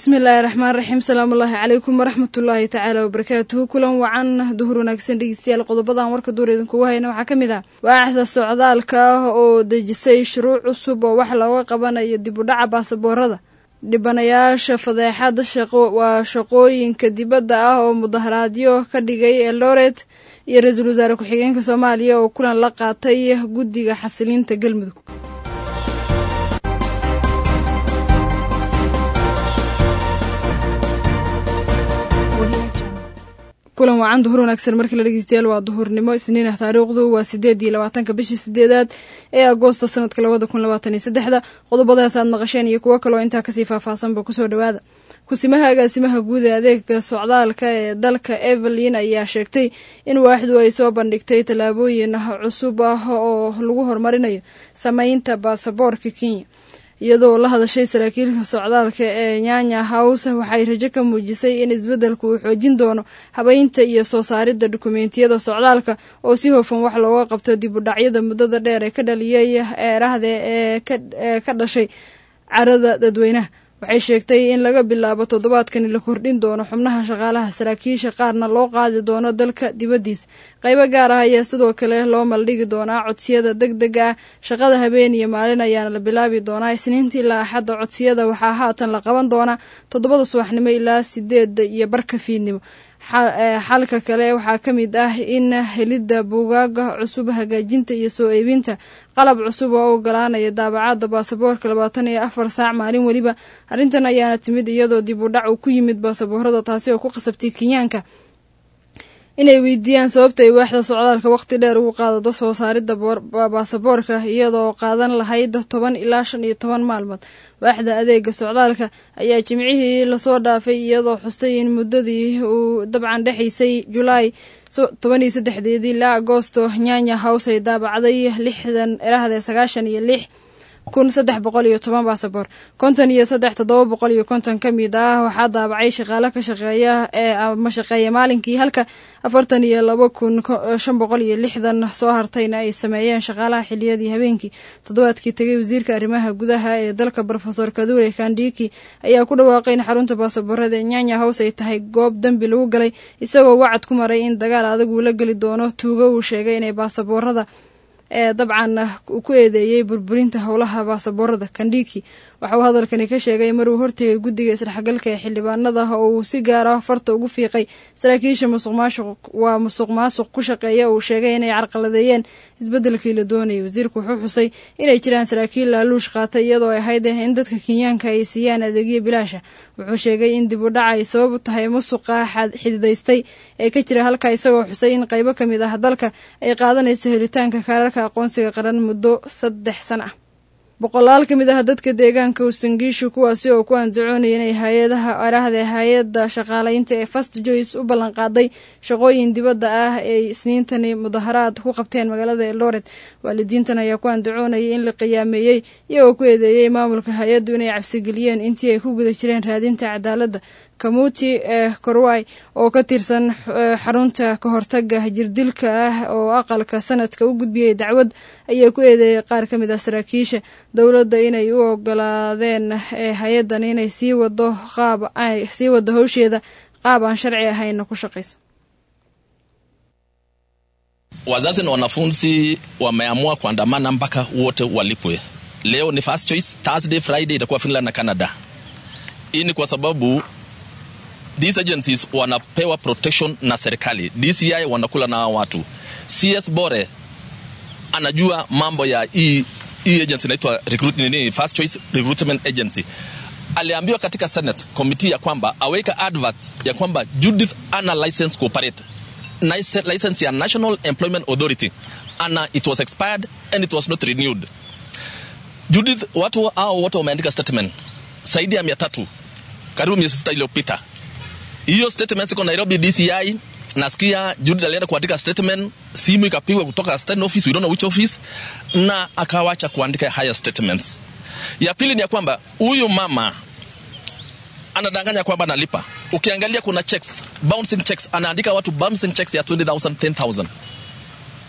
bismillaahi raxmaan raxiim salaamullaahi calaykum waraxmatullaahi tacaala wabarakaatuhu kulan wacan duhur wanaagsan dhegeystayaal qodobadan warka duur idinkugu hayna waxaa ka mid ah waaxda socdaalka ah oo dejisay shuruuc cusub oo wax looga qabanayo dib u dhaca baasaboorada dhibanayaasha fadeexada shaqo waa shaqooyinka dibadda ah oo mudaharaadyo ka dhigay eldoret iyo ra-iisul wasaare ku-xigeenka soomaaliya oo kulan la qaatay guddiga xasilinta galmudug kulan wacan duhur wanaagsan markii la dhegeystayaal waa duhurnimo isniin ah taariikhdu waa sideed iyo labaatanka bishii sideedaad ee agoosta sanadka labada kun labaatan iyo saddexda qodobadaas aad maqasheen iyo kuwo kaloo intaa kasii faahfaahsanba kusoo dhawaada kusimaha agaasimaha guud ee adeega socdaalka ee dalka evelyn ayaa sheegtay in waaxdu ay soo bandhigtay tallaabooyin cusub ah oo lagu horumarinayo sameynta baasaboorka kenya iyadoo la hadashay saraakiilka socdaalka ee nyanya house waxay rajo ka muujisay in isbeddelku uu xoojin doono habeynta iyo soo saaridda dukumeentiyada socdaalka oo si hofan wax looga qabto dib u dhacyada muddada dheer ee ka dhaliyay eerahda ee ka dhashay carada dadweynaha waxay sheegtay in laga bilaabo toddobaadkani la kordhin doono xubnaha shaqaalaha saraakiisha qaarna loo qaadi doono dalka dibaddiisa qaybo gaar ah ayaa sidoo kale loo maldhigi doonaa codsiyada deg deg ah shaqada habeen iyo maalin ayaana la bilaabi doonaa isniinta ilaa axadda codsiyada waxaa haatan la qaban doonaa toddobada subaxnimo ilaa sideedda iyo barka fiidnimo xalka kale waxaa ka mid ah in helidda buugaaga cusub hagaajinta iyo soo iibinta qalab cusub oo ogolaanaya daabacadda baasaboorka labaatan iyo afar saac maalin weliba arrintan ayaana timid iyadoo dib u dhac uu ku yimid baasaboorada taasi oo ku qasabtay kenyaanka inay weydiiyaan sababta ay waaxda socdaalka waqti dheer ugu qaadado soo saaridda baasaboorka iyadoo qaadan lahayd toban ilaa shan iyo toban maalmood waaxda adeega socdaalka ayaa jimcihii lasoo dhaafay iyadoo xustay in muddadii uu dabcan dhexaysay julaay toban iyo saddexdeedii ilaa agoosto nyanya house ay daabacday lixdan erahde sagaashan iyo lix kun saddex boqol iyo toban baasaboor konton iyo saddex toddoba boqol iyo konton ka mid ah waxaa daabacay shaqaale ka shaqeeya ee ama shaqeeya maalinkii halka afartan iyo laba kun shan boqol iyo lixdan soo hartayna ay sameeyeen shaqaalaha xiliyadii habeenkii toddobaadkii tegay wasiirka arrimaha gudaha ee dalka rofesor kadure kandiki ayaa ku dhawaaqay in xarunta baasaboorada ee nyanya house ay tahay goob dembi lagu galay isagoo wacad ku maray in dagaal adag uu la geli doono tuugo uu sheegay inay baasaboorada ee dabcan ku eedeeyey burburinta howlaha baasaboorada kandhiki waxa uu hadalkani ka sheegay maruu hortegay guddiga isdhexgalka ee xildhibaanada oo uu si gaar ah farta ugu fiiqay saraakiisha musuqmaasuq waa musuq maasuq ku shaqeeya uu sheegay inay carqaladeeyeen isbeddelkii la doonayay wasiirku wuxuu xusay inay jiraan saraakiil laaluush qaatay iyadoo ay ahayd in dadka kenyaanka ay siiyaan adeegyo bilaasha wuxuu sheegay in dib u dhac ay sabab u tahay musuqa xididaystay ee ka jira halka isagoo xusay in qaybo ka mid ah dalka ay qaadanayso helitaanka kaararka aqoonsiga qaran muddo saddex san ah boqolaal ka mid ah dadka deegaanka usangiishu kuwaasi oo ku andacoonaya inay hay-adaha arahda hay-adda shaqaalaynta ee fast joyce u ballanqaaday shaqooyin dibadda ah ay isniintani mudaharaad ku qabteen magaalada eldoret waalidiintan ayaa ku andacoonayay in la qiyaameeyey iyagoo ku eedeeyey maamulka hay-addu inay cabsigeliyeen intii ay ku guda jireen raadinta cadaaladda kamuti ee korway oo ka tirsan xarunta ka hortaga jirdilka ah oo aqalka sanadka u gudbiyey dacwad ayaa ku eedeeyay qaar ka mid ah saraakiisha dowladda inay u ogolaadeen hay-addan inay sii wado qaab sii wado howsheeda qaab aan sharci ahayna ku shaqayso Wazazi na wanafunzi wameamua kuandamana mpaka wote walipwe. Leo ni first choice, Thursday, Friday itakuwa Finland na Canada. Hii ni kwa sababu these agencies wanapewa protection na serikali. DCI wanakula na watu. CS Bore anajua mambo ya hii hii agency inaitwa recruit nini, first choice recruitment agency. Aliambiwa katika Senate committee ya kwamba aweka advert ya kwamba Judith ana license cooperate license ya National Employment Authority ana it was expired and it was not renewed. Judith, watu hao wote wameandika statement zaidi ya mia tatu karibu miezi sita iliyopita. Hiyo statement iko Nairobi DCI. Nasikia Judith alienda kuandika statement, simu ikapigwa kutoka state office, we don't know which office, na akawacha kuandika higher statements. Ya pili ni ya kwamba huyu mama anadanganya kwamba analipa. Ukiangalia kuna checks, bouncing checks, anaandika watu bouncing checks ya 20,000, 10,000.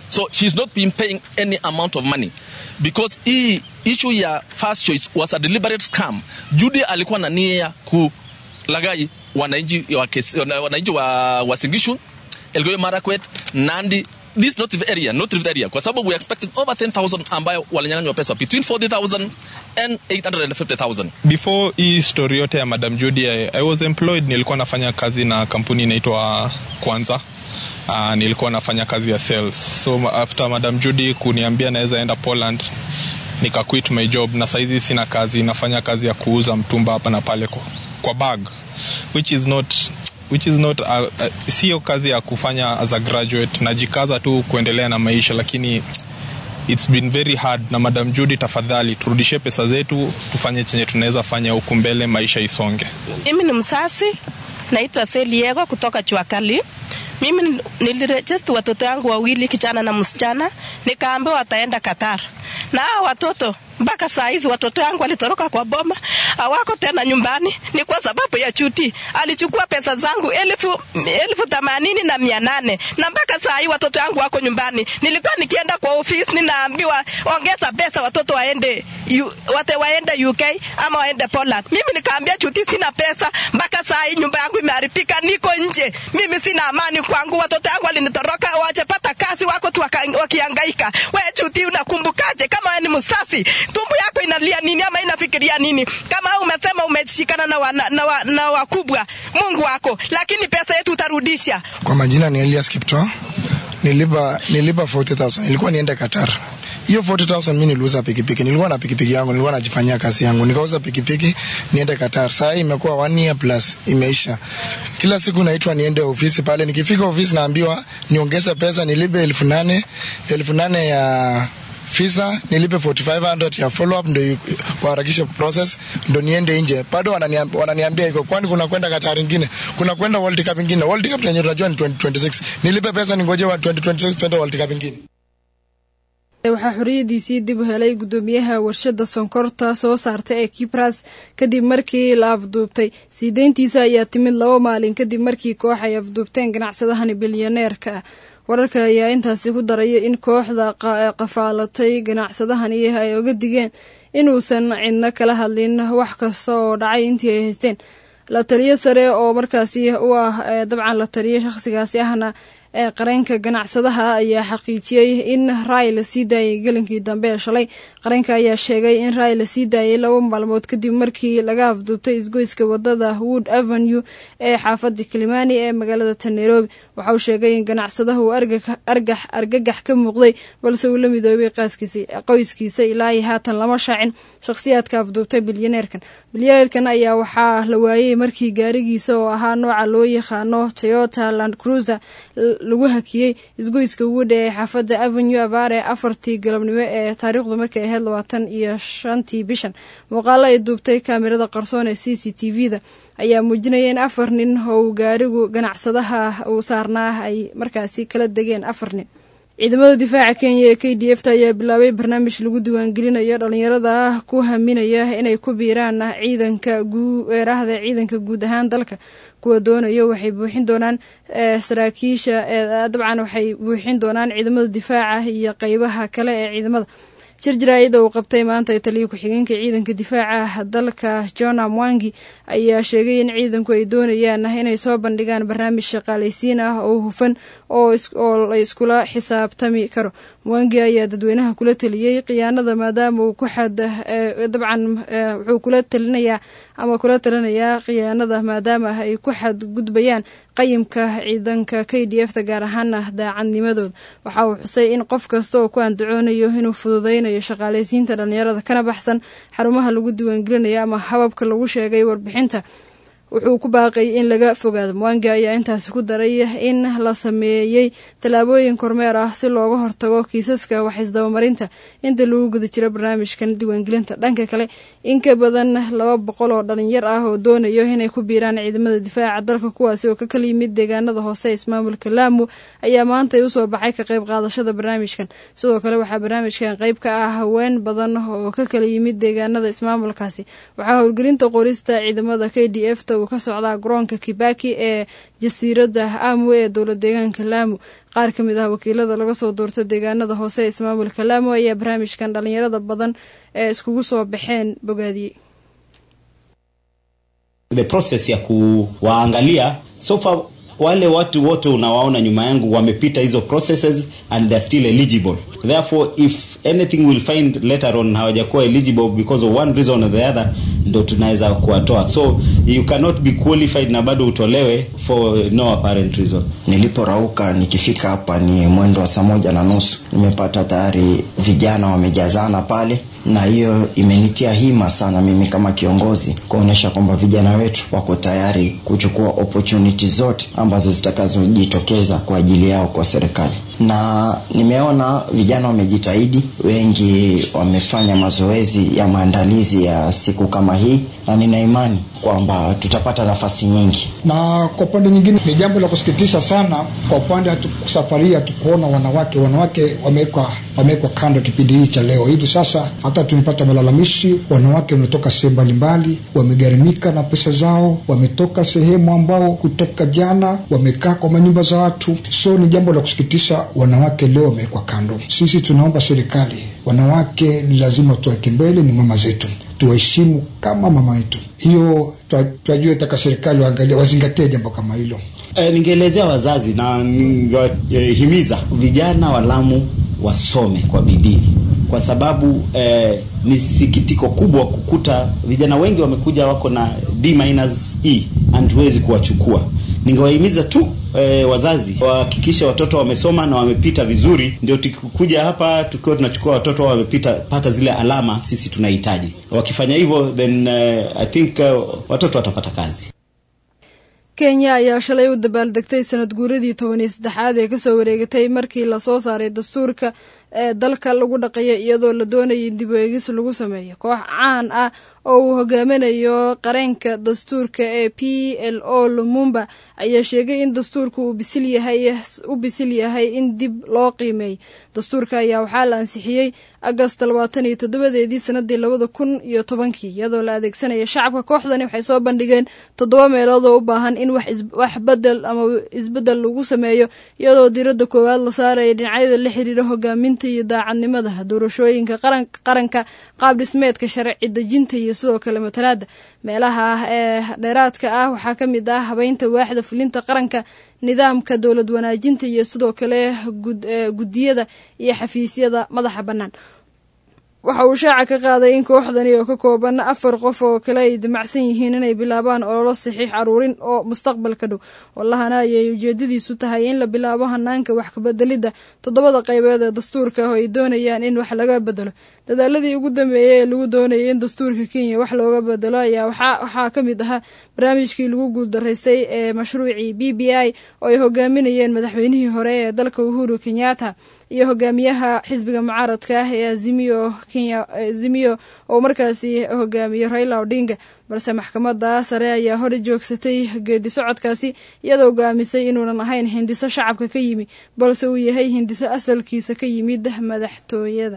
so she's not been paying any amount of money because hii issue ya first choice was a deliberate scam judy alikuwa na nia ya kulagai wananchi wa, Kesi- wananchi wa wasingishu elgeyo marakwet nandi this not the area not the area kwa sababu we are expecting over 10000 ambayo walinyang'anywa pesa between 40000 and 850000 before hii story yote ya madam judy I, i was employed nilikuwa nafanya kazi na kampuni inaitwa kwanza uh, nilikuwa nafanya kazi ya sales so after madam judy kuniambia naweza enda poland nika quit my job na saizi sina kazi nafanya kazi ya kuuza mtumba hapa na pale kwa, kwa bag which is not which is not uh, uh, sio kazi ya kufanya as a graduate najikaza tu kuendelea na maisha lakini it's been very hard na madam judy tafadhali turudishe pesa zetu tufanye chenye tunaweza fanya huku mbele maisha isonge Mimi ni msasi, naitwa Seliego kutoka Chuakali. Mimi nilirejesti watoto yangu wawili, kijana na msichana, nikaambiwa wataenda Qatar, na hao watoto mpaka saa hizi watoto yangu walitoroka kwa boma, hawako tena nyumbani. Ni kwa sababu ya chuti, alichukua pesa zangu elfu, elfu themanini na mia nane na mpaka saa hii watoto yangu wako nyumbani. Nilikuwa nikienda kwa ofisi ninaambiwa ongeza pesa watoto waende U, wate waende UK ama waende Poland. Mimi nikaambia chuti sina pesa, mpaka saa hii nyumba yangu imeharibika, niko nje, mimi sina amani kwangu. Watoto yangu walinitoroka, wajapata kazi, wako tu waka- wakihangaika. We chuti, unakumbukaje kama wewe ni msasi? Tumbo yako inalia nini ama inafikiria nini? Kama wewe umesema umeshikana na, wa, na, na, wa, na wakubwa Mungu wako, lakini pesa yetu utarudisha. Kwa majina ni Elias Kipto. Nilipa nilipa 40000 nilikuwa niende Qatar. Hiyo 40000 mimi niliuza pikipiki. Nilikuwa na pikipiki yangu, nilikuwa najifanyia kazi yangu. Nikauza pikipiki niende Qatar. Sasa hii imekuwa one year plus imeisha. Kila siku naitwa niende ofisi pale. Nikifika ofisi naambiwa niongeze pesa nilipe elfu nane elfu nane ya visa nilipe 4500 ya follow up ndio i- waharakishe process ndio niende nje bado wananiambia, wananiambia iko kwani kuna kwenda Qatar ingine kuna kwenda World Cup ingine World Cup yenyewe tunajua ni 2026 nilipe pesa ningoje wa 2026 twende World Cup ingine waxaa xoriyadiisii dib u helay guddoomiyaha warshada sonkorta soo saarta ee kibras kadib markii la afduubtay sii deyntiisa ayaa timid laba maalin kadib markii koox ay afduubteen ganacsadahani bilyaneerka ah wararka ayaa intaasi ku daraya in kooxda qa- qafaalatay ganacsadahani ay oga digeen inuusan cidna kala hadlin wax kasta oo dhacay intii ay haysteen la taliyo sare oo markaasi u ah ee dabcan la taliyo shaqsigaasi ahna ee qareenka ganacsadaha ayaa xaqiijiyey in raay la sii daayay gelinkii dambe ee shalay qareenka ayaa sheegay in raay la sii daayay laba maalmood kadib markii laga afduubtay isgoyska wadada wood avenue ee xaafada kilimani ee magaalada ta nairobi waxa uu sheegay in ganacsadaha uu argag- argax argagax ka muuqday balse uu la midoobay qaaskiisa- qoyskiisa ilaa iyo haatan lama shaacin shakhsiyaadka afduubtay bilyaneerkan bilyaneerkan ayaa waxaa la waayey markii gaarigiisa oo ahaa nooca loo yaqaano toyota land cruiser l- lagu hakiyey isgoyska wood ee xaafada avenue abaare afartii galabnimo ee taariikhdu markay ahayd labaatan iyo shantii bishan muuqaalo ay duubtay kaamirada qarsoon ee c c t v da ayaa muujinaya in afar nin oo uu gaarigu ganacsadaha uu saarnaa ay markaasi kala degeen afar nin ciidamada difaaca kenya ee k d f ta ayaa bilaabay barnaamij lagu diiwaangelinayo dhalinyarada ku haminaya inay ku biiraan ciidanka weerahda ciidanka guud ahaan dalka kuwa doonayo waxay buuxin doonaan eh, saraakiisha eh, dabcan waxay buuxin doonaan ciidamada difaaca iyo qeybaha kale ee ciidamada shir jaraa'ida uu qabtay maanta ee taliya ku-xigeenka ciidanka difaaca dalka jona mwangi ayaa sheegay in ciidanku ay doonayaan inay soo bandhigaan barnaamij shaqaalaysiin ah oo hufan oo is- oo la iskula xisaabtami karo mwangi ayaa dadweynaha kula taliyey khiyaanada maadaama uu ku xad eh, dabcan eh, wuxuu kula talinayaa ama kula talinayaa khiyaanada maadaama ay ku xadgudbayaan qayimka ciidanka k d f ta gaar ahaana daacadnimadooda waxa uu xusay in qof kasta oo ku andacoonayo inuu fududeynayo shaqaalaysiinta dhalinyarada kana baxsan xarumaha lagu diiwaangelinayo ama hababka lagu sheegay warbixinta wuxuu ku baaqay in laga fogaado mwangi ayaa intaasi ku daray in la sameeyey tallaabooyin kormeer ah si looga hortago kiisaska waxisdabamarinta inta lagu guda jiro barnaamijkan diiwaangelinta dhanka kale in ka badan laba boqol oo dhalinyar ah oo doonayo inay ku biiraan ciidamada difaaca dalka kuwaasi oo ka kala yimid deegaanada hoose ee ismaamulka laamu ayaa maanta usoo baxay ka qayb qaadashada barnaamijkan sidoo kale waxaa barnaamijkan qayb ka ah haween badan oo ka kala yimid deegaanada ismaamulkaasi waxaa howlgelinta qorista ciidamada k d f ta uu ka socdaa garoonka kibaki ee jasiiradda amu ee dowla deegaanka laamu qaar ka mid ah wakiilada laga soo doorto deegaanada hoose ee ismaamulka laamu ayaa barnaamijkan dhalinyarada badan ee iskugu soo baxeen bogaadiyey the process ya kuwaangalia so far wale watu wote unawaona nyuma yangu wamepita hizo processes and they're still eligible therefore if anything will find later on hawajakuwa eligible because of one reason or the other ndo tunaweza kuwatoa so you cannot be qualified na bado utolewe for no apparent reason niliporauka nikifika hapa ni mwendo wa saa moja na nusu nimepata tayari vijana wamejazana pale na hiyo imenitia hima sana mimi kama kiongozi kuonyesha kwamba vijana wetu wako tayari kuchukua opportunity zote ambazo zitakazojitokeza kwa ajili yao kwa serikali na nimeona vijana wamejitahidi wengi wamefanya mazoezi ya maandalizi ya siku kama hii na nina imani kwamba tutapata nafasi nyingi na kwa upande nyingine ni jambo la kusikitisha sana kwa upande hatu, safari hatukuona wanawake wanawake wamewekwa wamewekwa kando kipindi hii cha leo hivi sasa hata tumepata malalamishi wanawake wametoka sehemu mbalimbali wamegharimika na pesa zao wametoka sehemu ambao kutoka jana wamekaa kwa manyumba za watu so ni jambo la kusikitisha wanawake leo wamewekwa kando sisi tunaomba serikali wanawake ni lazima tuweke mbele ni mama zetu tuwaheshimu kama mama yetu hiyo twajua taka serikali waangalia wazingatie jambo kama hilo e, ningeelezea wazazi na ningehimiza vijana wa Lamu wasome kwa bidii kwa sababu eh, ni sikitiko kubwa kukuta vijana wengi wamekuja wako na D minus E and huwezi kuwachukua. Ningewahimiza tu eh, wazazi wahakikishe watoto wamesoma na wamepita vizuri, ndio tukikuja hapa tukiwa tunachukua watoto wamepita pata zile alama sisi tunahitaji. Wakifanya hivyo then uh, I think uh, watoto watapata kazi. kenya ayaa shalay u dabaaldegtay sanad guuradii toban iyo saddexaad ee kasoo wareegatay markii lasoo saaray dastuurka ee dalka lagu dhaqayo iyadoo la doonayay in dib u eegis lagu sameeyo koox caan ah oo uu hogaaminayo qareenka dastuurka ee p l o lumumba ayaa sheegay in dastuurka uu bisil yahay u bisil yahay in dib loo qiimeeyo dastuurka ayaa waxaa la ansixiyey agast labaatan iyo toddobadeedii sanadii labada kun iyo tobankii iyadoo la adeegsanaya shacabka kooxdani waxay soo bandhigeen toddoba meelood oo u baahan in wax bedel ama isbedel lagu sameeyo iyadoo diradda koowaad la saaraya dhinacyada la xiriira hogaaminta iyo daacadnimada doorashooyinka qaranka qaab dhismeedka sharci dejinta iyo sidoo kale matalaada meelaha ah ee dheeraadka ah waxaa ka mid ah habeynta waaxda fulinta qaranka nidaamka dowlad wanaajinta iyo sidoo kale guddiyada iyo xafiisyada madaxa bannaan waxa uu shaaca ka qaaday in kooxdani oo ka kooban afar qof oo kale ay damacsan yihiin inay bilaabaan ololo saxiix aruurin oo mustaqbalka dhow wallahana ayay ujeedadiisu tahay in la bilaabo hanaanka wax kabedelidda toddobada qaybood ee dastuurka oo ay doonayaan in wax laga bedelo dadaaladii ugu dambeeyey ee lagu doonayay in dastuurka kenya wax looga bedelo ayaa waxaa ka mid ahaa barnaamijkii lagu guuldaraystay ee mashruucii b b i oo ay hogaaminayeen madaxweynihii hore ee dalka uhuru kenyatta iyo hogaamiyaha xisbiga mucaaradka ah ee azimio kenya azimio oo markaasi hogaamiyo raila odinga balse maxkamadda sare ayaa hore joogsatay geedi socodkaasi iyadoo hogaamisay inuunan ahayn hindiso shacabka ka yimi balse uu yahay hindiso asalkiisa ka yimid madaxtooyada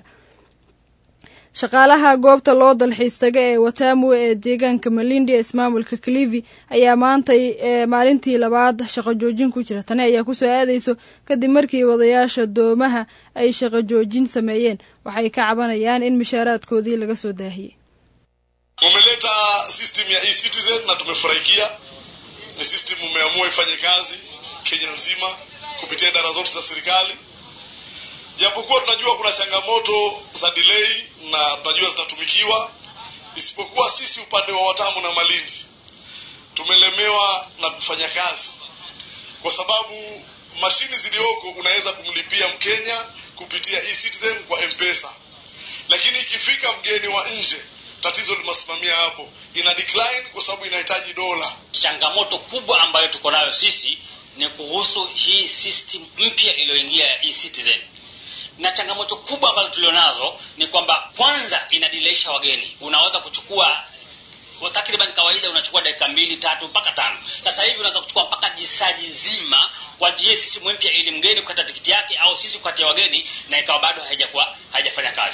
shaqaalaha goobta loo dalxiis taga ee watamu ee deegaanka malindi ee ismaamulka kalivi ayaa maantay maalintii labaad shaqo joojin ku jira tani ayaa kusoo aadayso kadib markii wadayaasha doomaha ay shaqo joojin sameeyeen waxay ka cabanayaan in mishaaraadkoodii laga soo daahiyey mumeleta system ya e-citizen na tumefurahikia ni system umeamua ifanye kazi kenya nzima kupitia idara zote za serikali japokuwa tunajua kuna changamoto za delay na tunajua zinatumikiwa isipokuwa sisi upande wa watamu na malindi tumelemewa na kufanya kazi kwa sababu mashini zilioko unaweza kumlipia mkenya kupitia e-citizen kwa mpesa lakini ikifika mgeni wa nje tatizo limesimamia hapo ina decline kwa sababu inahitaji dola changamoto kubwa ambayo tuko nayo sisi ni kuhusu hii system mpya iliyoingia ya e-citizen na changamoto kubwa ambazo tulionazo ni kwamba kwanza inadileisha wageni unaweza kuchukua takriban kawaida unachukua dakika mbili tatu mpaka tano sasa hivi unaweza kuchukua mpaka jisaji zima kwa ajili sisi mpya ili mgeni kukata tikiti yake au sisi kukatia wageni na ikawa bado haijakuwa haijafanya kazi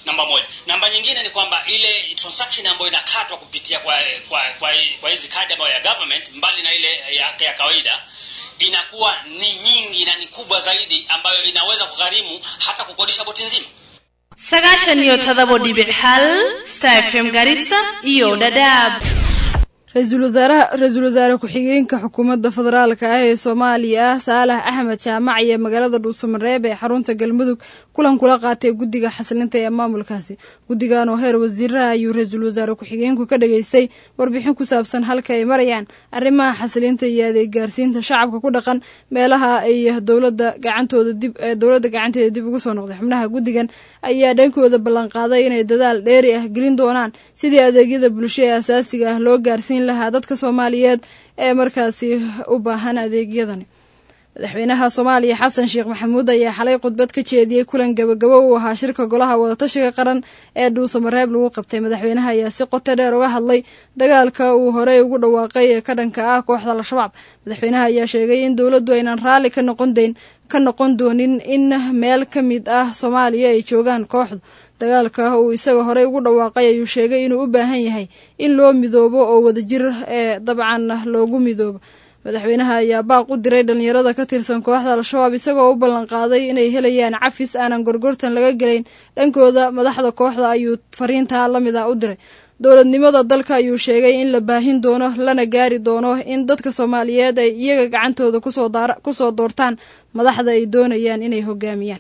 namba moja namba nyingine ni kwamba ile transaction ambayo inakatwa kupitia kwa kwa kwa, kwa hizi kadi ambayo ya government mbali na ile ya, ya kawaida inakuwa ni nyingi na ni kubwa zaidi ambayo inaweza kugharimu hata kukodisha boti nzima sagaashan iyo todobo dhibic hal star fm garissa iyo dhadhaab ra-iisul wasaaraha ra-iisul wasaare ku-xigeenka xukuumadda federaalka ah ee soomaaliya saalax axmed jaamac iyo magaalada dhuusamareeb ee xarunta galmudug kulan kula qaatay guddiga xasilinta ee maamulkaasi guddigan oo heer wasiiraha ayuu ra-iisul wasaare ku-xigeenku ka dhageystay warbixin ku saabsan halka ay marayaan arrimaha xasilinta iyo adeeg gaarsiinta shacabka ku dhaqan meelaha ay dowlada gacantooda dib ee dowladda gacanteeda dib ugu soo noqday xubnaha guddigan ayaa dhankooda ballanqaaday inay dadaal dheeri ah gelin doonaan sidii adeegyada bulsho ee asaasiga ah loo gaarsiin lahaa dadka soomaaliyeed ee markaasi u baahan adeegyadani madaxweynaha soomaaliya xasan sheekh maxamuud ayaa xalay khudbad ka jeediyey kulan gabagabo uu ahaa shirka golaha wadatashiga qaran ee dhuusamareeb lagu qabtay madaxweynaha ayaa si qoto dheer uga hadlay dagaalka uu horey ugu dhawaaqay ee ka dhanka ah kooxda al-shabaab madaxweynaha ayaa sheegay in dowladdu aynan raalli ka noqon dayn ka noqon doonin in meel ka mid ah soomaaliya ay joogaan kooxdu dagaalka uu isaga horey ugu dhawaaqay ayuu sheegay inuu u baahan yahay in loo midoobo oo wadajir ee dabcan loogu midoobo madaxweynaha ayaa baaq u diray dhallinyarada ka tirsan kooxda al-shabaab isagoo u ballanqaaday inay helayaan cafis aanan gorgortan laga gelayn dhankooda madaxda kooxda ayuu fariintaa la mid ah u diray dowladnimada dalka ayuu sheegay in la baahin doono lana gaari doono in dadka soomaaliyeed ay iyaga gacantooda kusoo doortaan madaxda ay doonayaan inay hogaamiyaan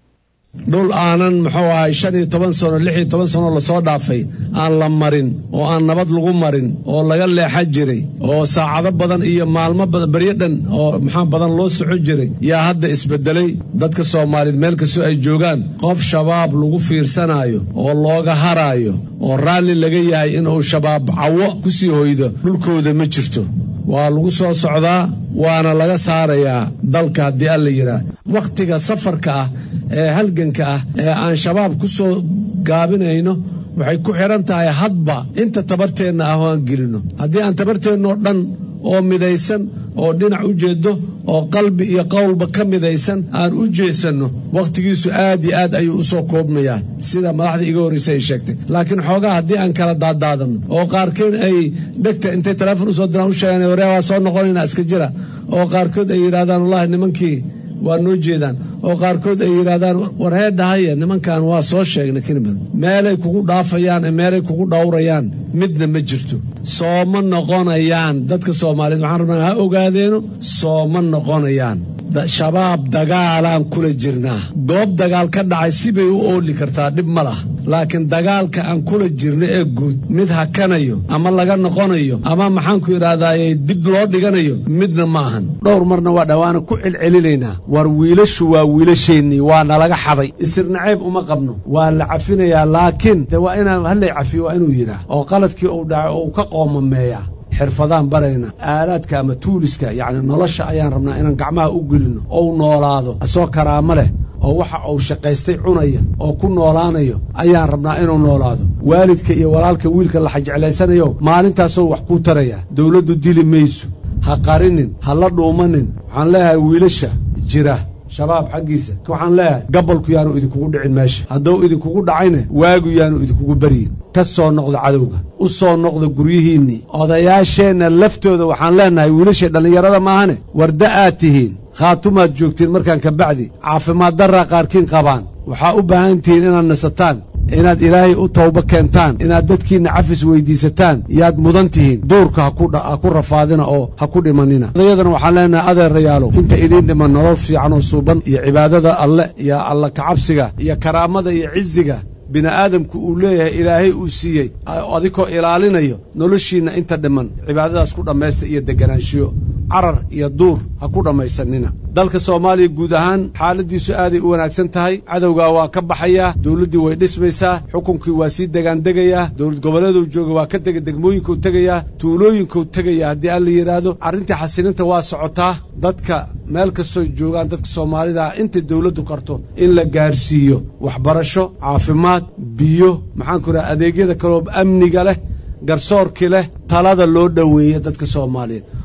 dhul aanan muxuu ahay shan iyo toban sano lix iyo toban sano lasoo dhaafay aan la marin oo aan nabad lagu marin oo laga leexa jiray oo saacado badan iyo maalmo badan beryo dhan oo maxaa badan loo soco jiray yaa hadda isbedelay dadka soomaaliyeed meel kastoo ay joogaan qof shabaab lagu fiirsanaayo oo looga haraayo oo raalli laga yahay inuu shabaab cawo ku sii hoydo dhulkooda ma jirto waa lagu soo socdaa waana laga saarayaa dalka haddii alla yidhaah wakhtiga safarka ah ee halganka ah ee aan shabaab ku soo gaabinayno waxay ku xidhan tahay hadba inta tabarteenna ah oo aan gelinno haddii aan tabarteennoo dhan oo midaysan oo dhinac u jeeddo oo qalbi iyo qowlba ka midaysan aan u jeesanno wakhtigiisu aad iyo aad ayuu u soo koobmayaa sida madaxda iga horraysa ay sheegtay laakiin xoogaa haddii aan kala daadaadanno oo qaarkood ay dhegta intay teleefon usoo diraan u sheegaan waree waa soo noqonaynaa iska jira oo qaarkood ay yidhahdaan wallahi nimankii waa noo jeedaan oo qaarkood ay yidhahdaan warheedhahaya nimankan waa soo sheegnay kinimid meelay kugu dhaafayaan ee meelay kugu dhowrayaan midna ma jirto sooma noqonayaan dadka soomaaliyeed waxaan rabnaa ha ogaadeeno sooma noqonayaan shabaab dagaalaan kula jirnaa goob dagaal ka dhacay sibay u ooli kartaa dhib ma lah laakiin dagaalka aan kula jirno ee guud mid hakanayo ama laga noqonayo ama maxaanku idhahdaaye dib loo dhiganayo midna ma ahan dhowr marna waa dhawaana ku celcelinaynaa war wiilashu waa wiilasheennii waa nalaga xaday isirnaceeb uma qabno waa la cafinayaa laakiin de waa inaan hallay cafiyo waa inuu yidhaah oo qaladkii uu dhacay oo uu ka qoomameeyaa xirfadaan barayna aalaadka ama tuuliska yacni nolosha ayaan rabnaa inaan gacmaha u gelinno ou noolaado asoo karaamo leh oo waxa uu shaqaystay cunaya oo ku noolaanayo ayaan rabnaa inuu noolaado waalidka iyo walaalka wiilka la xajeclaysanayo maalintaasoo wax kuu taraya dowladdu dili mayso ha qarinin ha la dhuumanin waxaan leeyahay wiilasha jira shabaab xaggiisa waxaan leeyahay gabolku yaanu idinkugu dhicin meesha hadduu idinkugu dhacayna waagu yaanu idinkugu baryin ka soo noqda cadowga u soo noqda guryihiinnii odayaasheenna laftooda waxaan leennahay wiilashay dhallinyarada maahane warda aad tihiin khaatumaad joogtiin markaan ka bacdi caafimaad darraa qaarkiin qabaan waxaa u baahan tihiin inaad nasataan inaad ilaahay u tawbo keentaan inaad dadkiinna cafis weyddiisataan yaad mudan tihiin duurka ha ku rafaadina oo ha ku dhimanina odayadana waxaan leenahay adeerayaalow inta idiin dhiman nolol fiican oo suuban iyo cibaadada alle iyo alla kacabsiga iyo karaamada iyo ciziga bini'aadamku uu leeyahay ilaahay uu siiyey adikoo ilaalinayo noloshiinna inta dhiman cibaadadaas ku dhammaysta iyo deganaanshiyo carar iyo duur ha ku dhammaysanina dalka soomaaliya guud ahaan xaaladdiisu aaday u wanaagsan tahay cadowgaa waa ka baxayaa dowladdii way dhismaysaa xukunkii waa sii degaandegayaa dowlad goboleeduu jooga waa ka dega degmooyinkuu tegayaa tuulooyinkuu tegayaa haddii alla yidhaahdo arrintii xasilinta waa socotaa dadka meel kastoo joogaan dadka soomaalidaa intay dowladdu karto in la gaarsiiyo waxbarasho caafimaad biyo maxaanku idhaha adeegyada kaloo amniga leh garsoorkii leh talada loo dhoweeya dadka soomaaliyeed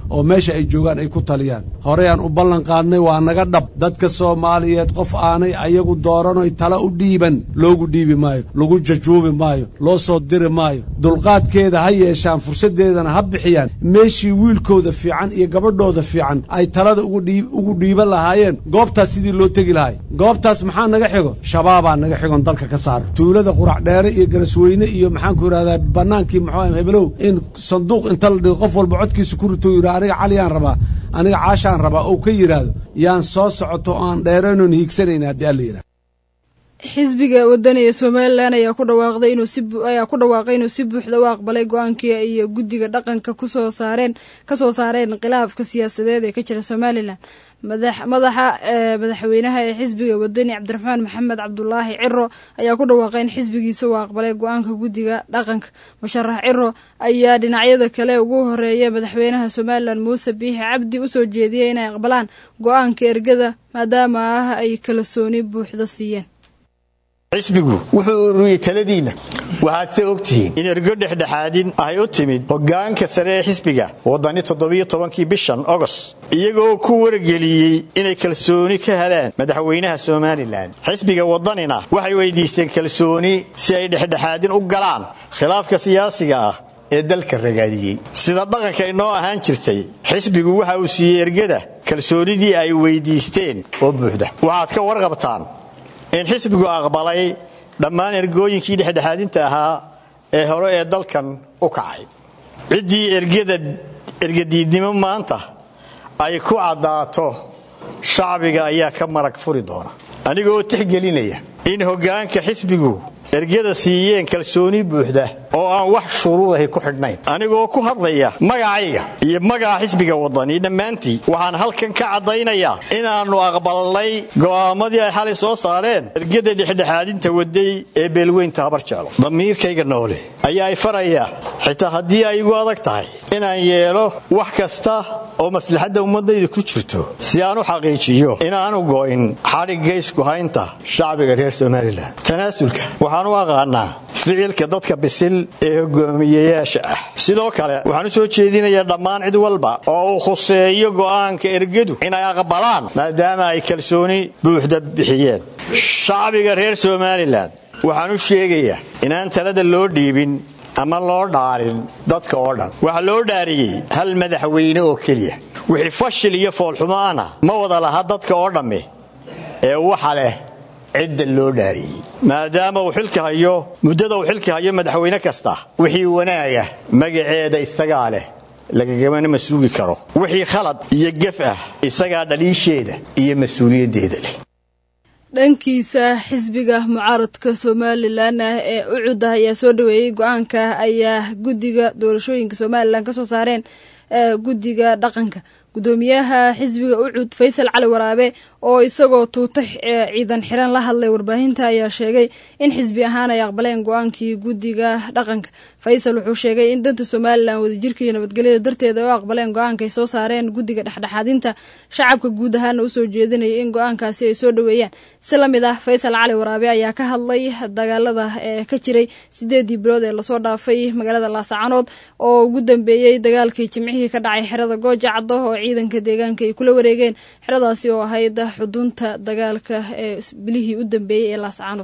oo meesha ay joogaan ay ku taliyaan horeyaan u ballan qaadnay waa naga dhab dadka soomaaliyeed qof aanay ayagu dooranoy tala u dhiiban loogu dhiibi maayo lagu jajuubi maayo loo soo diri maayo dulqaadkeeda ha yeeshaan fursaddeedana ha bixiyaan meeshii wiilkooda fiican iyo gabadhooda fiican ay talada ugu dhiiban lahaayeen goobtaas sidii loo tegi lahay goobtaas maxaa naga xigo shabaabaa naga xigon dalka ka saaro tuulada qurac dheere iyo garasweyne iyo maxaanku yidhahdaa bannaankii muxuu hebelow in sanduuq inta la dhigo qof walba codkiisa ku rito yidhaa aniga caliyaan rabaa aniga caashaan rabaa ou ka yidhaahdo yaan soo socoto oo aan dheeranoon hiigsanayna haddii alla yidhahdo xisbiga wadaniga somalilan ayaa ku dhawaaqday inuu si ayaa ku dhawaaqay inuu si buuxda u aqbalay go-aankii iyo guddiga dhaqanka kusoo saareen kasoo saareen khilaafka siyaasadeed ee ka jira somalilan madax madaxa madaxweynaha ee xisbiga wadani cabdiraxmaan maxamed cabdulaahi ciro ayaa ku dhawaaqay in xisbigiisa uu aqbalay go-aanka guddiga dhaqanka musharax ciro ayaa dhinacyada kale ugu horeeya madaxweynaha somalilan muuse biixi cabdi usoo jeediyey inay aqbalaan go-aanka ergada maadaama ah ay kalsooni buuxda siiyeen xisbigu wuxuu ururiyey taladiinna waxaad se ogtihiin in ergo dhexdhexaadin ay u timid hoggaanka sare ee xisbiga waddani toddobiyo tobankii bishan ogost iyagoo ku wargeliyey inay kalsooni ka helaan madaxweynaha somalilan xisbiga waddanina waxay weydiisteen kalsooni si ay dhexdhexaadin u galaan khilaafka siyaasiga ah ee dalka ragaadiyey sida dhaqanka inoo ahaan jirtay xisbigu waxa uu siiyey ergada kalsoonidii ay weydiisteen oo buuxda waxaad ka warqabtaan in xisbigu aqbalay dhammaan ergooyinkii dhexdhexaadinta ahaa ee hore ee dalkan u kacay ciddii ergadiidnimo maanta ay ku caddaato shacbiga ayaa ka marag furi doona anigoo tixgelinaya in hoggaanka xisbigu ergada siiyeen kalsooni buuxda oo aan wax shuruudahi ku xidhnayn anigoo ku hadlaya magacayga iyo magaca xisbiga waddani dhammaantii waxaan halkan ka caddaynayaa inaannu aqbalnay go'aammadii ay xalay soo saareen ergada dhexdhexaadinta waday ee beelweynta habar jeclo damiirkayga noole ayaa ay faraya xitaa haddii ay igu adag tahay inaan yeelo wax kasta oo maslaxadda ummaddayda ku jirto si aan u xaqiijiyo inaanu go'in xadhigga isku haynta shacbiga reer somalilan tanaasulka waxaan u aqaanaa ficilka dadka bisil ee hogaamiyeyaasha ah sidoo kale waxaan u soo jeedinayaa dhammaan cid walba oo uu khuseeyo go'aanka ergadu inay aqbalaan maadaama ay kalsooni buuxda bixiyeen shacbiga reer somalilan waxaan u sheegayaa inaan talada loo dhiibin ama loo dhaarin dadka oo dhan waxaa loo dhaariyey hal madaxweyne oo keliya wixii fashil iyo foolxumo ana ma wada laha dadka oo dhamme ee waxa leh cidda loo dhaariyey maadaama uu xilka hayo muddada uu xilka hayo madaxweyne kasta wixii wanaaga magaceeda isagaa leh lagagamana ma suugi karo wixii khalad iyo gef ah isagaa dhaliisheeda iyo mas-uuliyaddeeda leh dhankiisa xisbiga mucaaradka somalilan ah ee ucud ah ayaa soo dhaweeyey go-aanka ayaa guddiga doorashooyinka somalilan kasoo saareen guddiga dhaqanka gudoomiyaha xisbiga ucud faysal cali waraabe oo isagoo tuuta ciidan xiran la hadlay warbaahinta ayaa sheegay in xisbi ahaan ay aqbaleen go-aankii guddiga dhaqanka faysal wuxuu sheegay in danta somalilan wadajirka iyo nabadgelyada darteeda ay u aqbaleen go-aanka ay soo saareen guddiga dhexdhexaadinta shacabka guud ahaana usoo jeedinaya in go-aankaasi ay soo dhaweeyaan si la mid ah faysal cali waraabe ayaa ka hadlay dagaalada ee ka jiray sideedii bilood ee lasoo dhaafay magaalada laasacanood oo ugu dambeeyey dagaalkii jimcihii ka dhacay xerada gooja caddo oo ciidanka deegaanka ay kula wareegeen xeradaasi oo ahayd xudunta dagaalka ee bilihii u dambeeyey ee laasacanood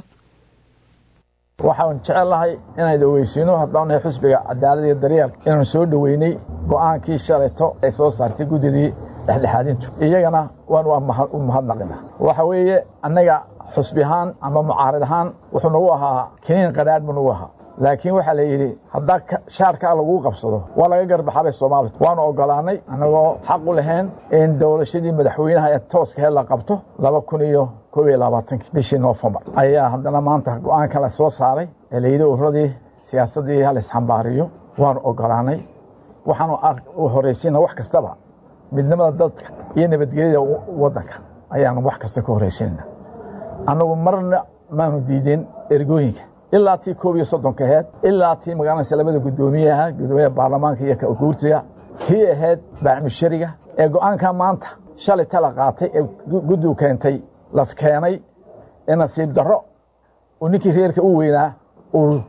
waxaan jecelahay inaan ogeysiino haddaan nahay xusbiga cadaalad iyo daryeel inaanu soo dhoweynay go'aankii shalayto ay soo saartay guddidii dhexdhexaadintu iyagana waan u mahadnaqina waxa weeye annaga xusbi ahaan ama mucaarid ahaan wuxuu nagu ahaa kiniin qadhaadh buu nagu ahaa laakiin waxaa la yidhi haddaa shaarkaa laguu qabsado waa laga garbaxabay soomaalia waanu ogolaanay annagoo xaq u lahayn in doorashadii madaxweynaha ee tooskaheed la qabto laba kun iyo koob iyo labaatankii bishii noofembar ayaa haddana maanta go-aanka la soo saaray ee layidhi uradii siyaasaddii halaisxambaariyo waanu ogolaanay waxaanu horraysiina wax kastaba midnimada dadka iyo nabadgelyada waddanka ayaanu wax kasta ka horraysiinana annagu marna maanu diideen ergooyinka ilaa tii koob iyo soddonka aheyd ilaa tii magaalanaysa labada guddoomiye ahaa guddoomiyaha baarlamaanka iyo guurtiga kii ahayd baacmushariga ee go'aanka maanta shalay tala qaatay ee guddigu keentay la keenay ee nasiib darro uu ninkii reerka u weynaa uu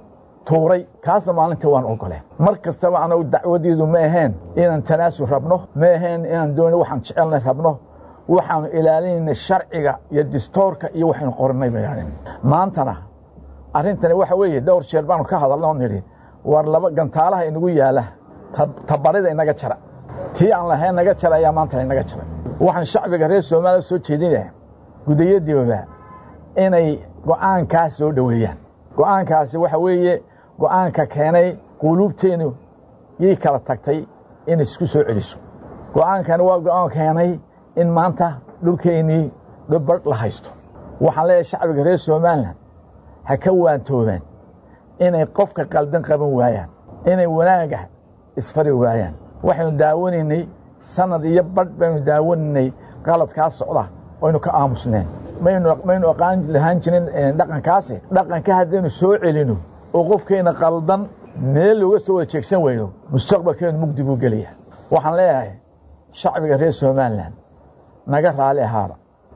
tuuray kaasna maalintii waan ogoleen mar kastaba anagu dacwadiidu ma aheen inaan tanaasul rabno ma aheen inaan dooni waxaan jecelnay rabno waxaanu ilaalinayna sharciga iyo distoorka iyo waxaynu qoranay bayaahin maantana arrintani waxa weeye dhowr jeer baanu ka hadalna oo nidhi war laba gantaalaha inagu yaala tabarida inaga jara tii aan lahayn naga jara ayaa maanta inaga jaray waxaan shacbiga reer soomaaliya soo jeedinaya gudayadiiba inay go'aankaas soo dhoweeyaan go'aankaasi waxa weeye go'aanka keenay quluubteennu yay kala tagtay in isku soo celiso go'aankani waa go'aan keenay in maanta dhulkeennii dhubadh la haysto waxaan leeyahay shacbiga reer somalilan ha ka waantoobaan inay qofka qaldan qaban waayaan inay wanaaga isfari waayaan waxaynu daawanaynay sanad iyo badh baynu daawanaynay qaladkaa socda oynu ka aamusneen maynu aqaan lahaan jirin dhaqankaasi dhaqanka haddaynu soo celino oo qofkeenna qaldan meel looga soo wada jeegsan weyno mustaqbalkeenu mugdi buu gelaya waxaan leeyahay shacbiga reer somalilan naga raali ahaada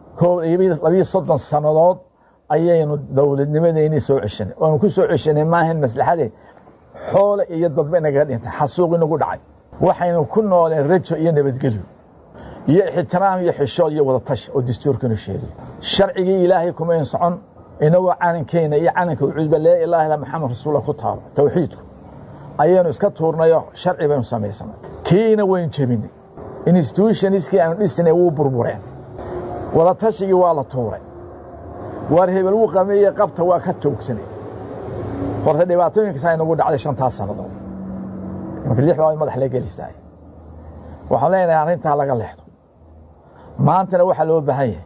labiyo soddon sannadood ayaynu dowladnimadeennii soo ceshanay oonu ku soo ceshanay maahan maslaxadee xoole iyo dadba inagaga dhintay xasuuq inagu dhacay waxaynu ku nooleen rajo iyo nabadgelyo iyo ixtiraam iyo xishood iyo wadatash oo dastuurkanu sheegay sharcigii ilaahay kumayn socon inagoo calankeenna iyo calanka ucuudba laa ilaaha illa maxamed rasuula ku taalo tawxiidku ayaynu iska tuurnayo sharci baynu samaysanay kiina waynu jebinay institutioniskii aanu dhisnay wuu burbureen wadatashigii waa la tuuray waar hebel wuu qameeye qabta waa ka toogsanay horta dhibaatooyinkasaa inagu dhacday shantaas sannadood marka lix baa madax la gelisaay waxaan leenahay arrintaa laga leexdo maantana waxaa loo baahan yahay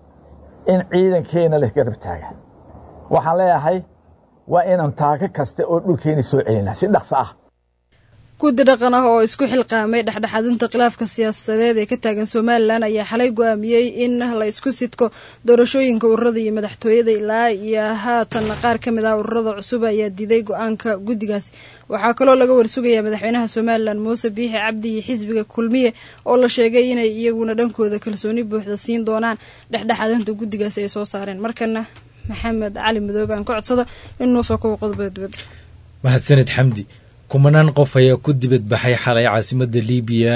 in ciidankeenna la garab taaga waxaan leeyahay waa inaan taako kasta oo dhulkeena soo celinaa si dhaqso ah guddi dhaqan ah oo isku xilqaamay dhexdhexaadinta khilaafka siyaasadeed ee ka taagan somalilan ayaa xalay go-aamiyey in la isku sidko doorashooyinka ururada iyo madaxtooyada ilaa iyo haatan qaar ka mid ah ururada cusub ayaa diiday go-aanka guddigaasi waxaa kaloo laga warsugayaa madaxweynaha somalilan muuse biixi cabdi iyo xisbiga kulmiye oo la sheegay inay iyaguna dhankooda kalsooni buuxda siin doonaan dhexdhexaadinta guddigaasi ay soo saareen markana maxamed cali madoobe aan ka codsado inuu soo kobo qodobada dibadda mahadsanid xamdi kumanaan qof ayaa ku dibadbaxay xalay caasimadda libiya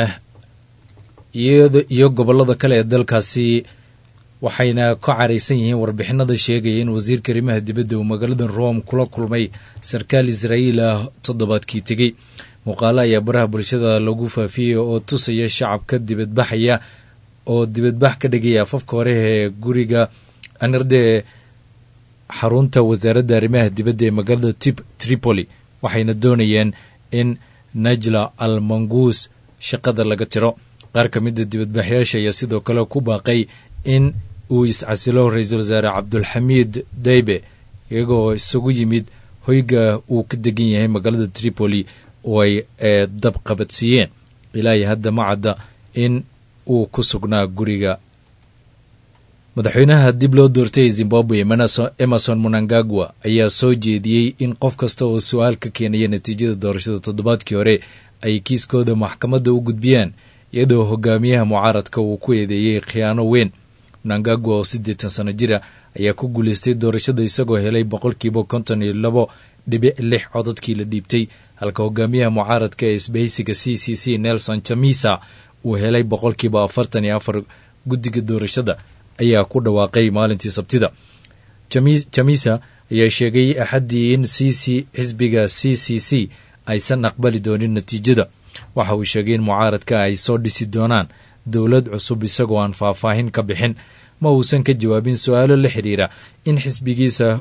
iyo gobollada kale ee dalkaasi waxayna ka caraysan yihiin warbixinada sheegaya in wasiirka arrimaha dibadda uu magaalada rome kula kulmay sarkaal israa'iil ah toddobaadkii tegey muuqaalo ayaa baraha bulshada lagu faafiyey oo tusaya shacabka dibadbaxaya oo dibadbax ka dhigaya afafka hore ee guriga anirde xarunta wasaaradda arrimaha dibadda ee magaalada tripoli waxayna doonayeen in najla al manguus shaqada laga tiro qaar ka mida dibadbaxyaasha ayaa sidoo kale ku baaqay in uu iscasilo ra-iisul wasaare cabdulxamiid daybe iyagoo isugu yimid hoyga uu ka degan yahay magaalada tripoli oo ay dab qabadsiiyeen ilaahi hadda ma cadda in uu ku sugnaa guriga madaxweynaha dib loo doortay ee zimbabwe emerson munangagwa ayaa soo jeediyey in qof kasta oo su-aal ka keenaya natiijada doorashada toddobaadkii hore ay kiiskooda maxkamadda u gudbiyaan iyadoo hogaamiyaha mucaaradka uu ku eedeeyey khiyaano weyn munangagwa oo siddeetan sano jira ayaa ku guulaystay doorashada isagoo helay boqolkiiba konton iyo labo dhibic lix codadkii la dhiibtay halka hogaamiyaha mucaaradka ee isbahaysiga c c c nelson chamisa uu helay boqolkiiba afartan iyo afar guddiga doorashada ayaa ku dhawaaqay maalintii sabtida jamisa ayaa sheegay axaddii in c c xisbiga c c c aysan aqbali doonin natiijada waxa uu sheegay in mucaaradka ay soo dhisi doonaan dowlad cusub isagoo aan faahfaahin ka bixin ma uusan ka jawaabin su-aalo la xidhiira in xisbigiisa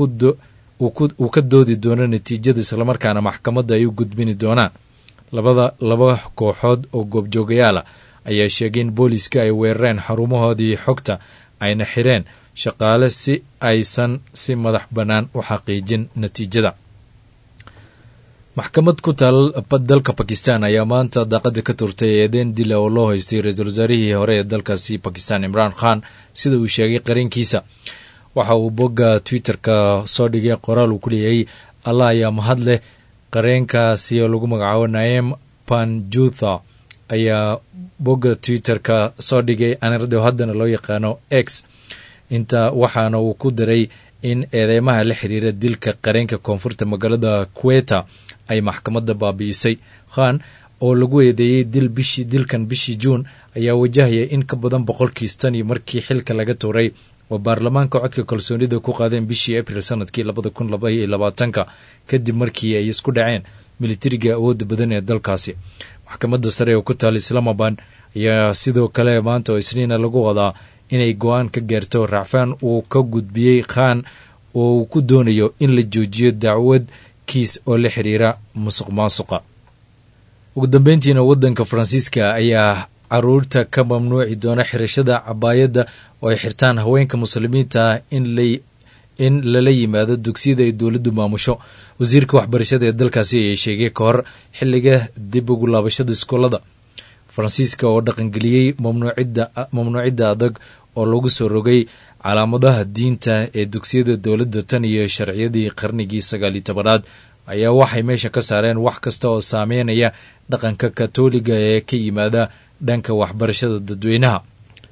uu ka doodi doono natiijada islamarkaana maxkamadda ay u gudbini doonaan labada laba kooxood oo goobjoogayaala ayaa sheegay in booliiska ay weerareen xarumahoodii xogta ayna xireen shaqaale si aysan si madax bannaan u xaqiijin natiijada maxkamad ku taal dalka bakistan ayaa maanta daaqada ka turtay eedeen dila oo loo haystay ra-iisul wasaarihii hore ee dalkaasi bakistan imraan khan sida uu sheegay qarinkiisa waxa uu bogga twitter-ka soo dhigay qoraal uu ku leeyahay allah ayaa mahad leh qareenkaasi oo lagu magacaabo naem panjutha ayaa bogga twitter-ka soo dhigay anirdo haddana loo yaqaano x inta waxaana uu ku daray in eedeymaha la xiriira dilka qareenka koonfurta magaalada kuweta ay maxkamadda baabi'isay khan oo lagu eedeeyey dil bishii dilkan bishii juun ayaa wajahaya in ka badan boqolkiis tan iyo markii xilka laga tuuray oo baarlamaanka codka kalsoonida ku qaadeen bishii abril sanadkii labada kun laba iyo labaatanka kadib markii ay isku dhaceen militariga awoodda badan ee dalkaasi maxkamadda sare oo ku taala islaamabad ayaa sidoo kale maanta oo isniina lagu wadaa inay go-aan ka gaarto racfaan uu ka gudbiyey khan oo uu ku doonayo in la joojiyo dacwad kiis oo la xiriira musuq maasuqa ugu dambeyntiina waddanka faransiiska ayaa caruurta ka mamnuuci doona xirashada cabaayadda oo ay xirtaan haweenka muslimiinta in lala yimaado dugsiyada ay dowladdu maamusho wasiirka waxbarashada ee dalkaasi ayaa sheegay ka hor xilliga dib ugu laabashada iskoolada faransiiska oo dhaqangeliyey mamnuucidda adag oo lagu soo rogay calaamadaha diinta ee dugsiyada dowladda tan iyo sharciyadii qarnigii sagaaliyo tobanaad ayaa waxay meesha ka saareen wax kasta oo saameynaya dhaqanka katoliga ee ka yimaada dhanka waxbarashada dadweynaha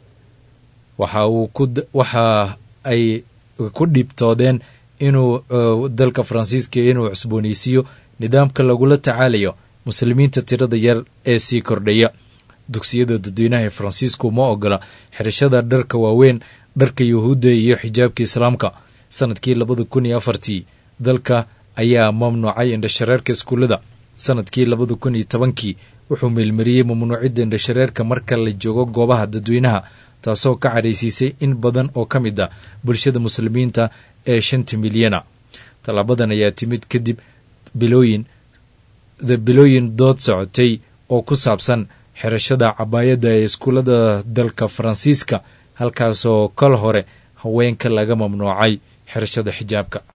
waxa ay ku dhibtoodeen inuu dalka faransiiska inuu cusbooneysiiyo nidaamka lagula tacaalayo muslimiinta tirada yar ee sii kordhaya dugsiyada dadweynaha ee faransiisku ma ogola xirashada dharka waaweyn dharka yuhuudda iyo xijaabka islaamka sanadkii labada kun iyo afartii dalka ayaa mamnuucay indhashareerka iskuullada sanadkii labada kun iyo tobankii wuxuu meelmariyey mamnuucidda indhashareerka marka la joogo goobaha dadweynaha taasoo ka cadhaysiisay in badan oo ka mid ah bulshada muslimiinta ee shanta milyana tallaabadan ayaa timid kadib bilooyin bilooyin dood socotay oo ku saabsan xirashada cabaayadda ee iskuullada dalka faransiiska halkaasoo kol hore haweenka laga mamnuucay xirashada xijaabka